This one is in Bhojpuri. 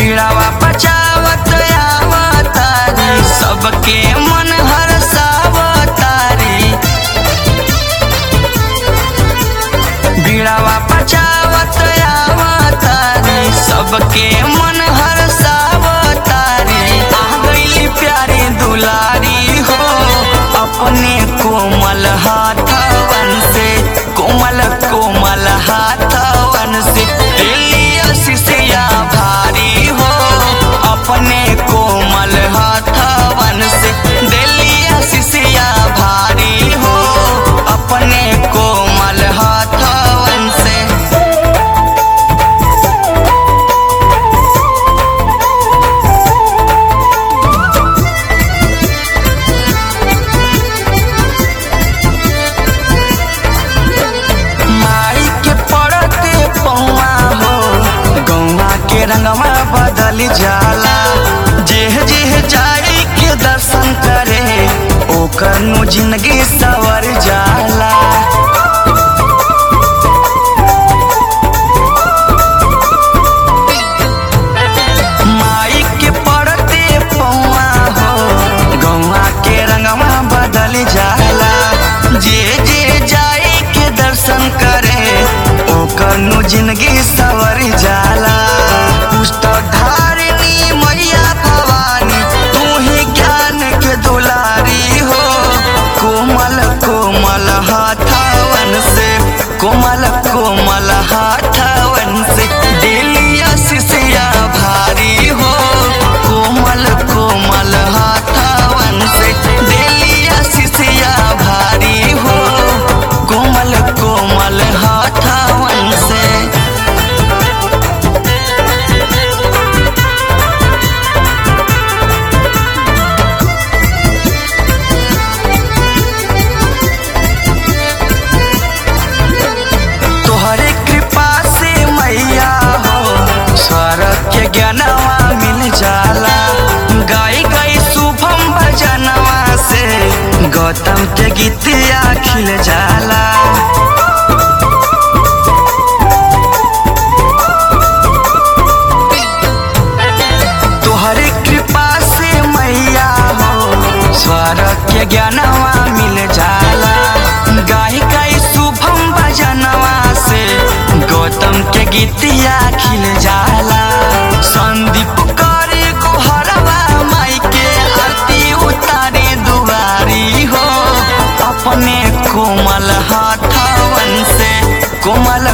बीड़ावा बचावत आवतारी सबके मन हरसावतारी बीड़ावा बचावत आवतारी सबके मन हरसावतारी आ गई प्यारी दुलारी हो अपने कोमल हाथवन से कोमल कोमल हाथवन से लिया शिष्या भारी हो अपने कोमल हाथवन से दिलिया शिष्या भारी हो अपने कोमल हाथवन से माई के पड़ते पौआ हो गौआ के रंगवा बदल जाला जेह जेह जाई के दर्शन करे ओकर नु जिंदगी सवर जाला माई के पड़ते पौआ हो गौआ के रंगवा बदल जाला जे जे जाए के दर्शन करे ओकर नु जिंदगी सवर जाला पुस्तक धारिणी मैया भवानी तू ही ज्ञान के दुलारी हो कोमल कोमल हाथवन से कोमल कोमल हाथवन से दिलिया शिष्या भारी हो कोमल कोमल हाथवन से दिलिया शिष्या भारी हो कोमल कोमल हाथवन से तोहरे कृपा से मैया हो स्वर्ग के ज्ञानवा मिल जाला गाई गाई शुभम भजनवा से गौतम के गीतिया खिल जाला तोहरे कृपा से मैया हो स्वर्ग के ज्ञानवा मिल जाला गाई गाई शुभम भजनवा से गौतम के गीतिया खिल जाला संदीप करे गोहरवा माई के आरती उतारे दुआरी हो अपने कोमल हाथवन से कोमल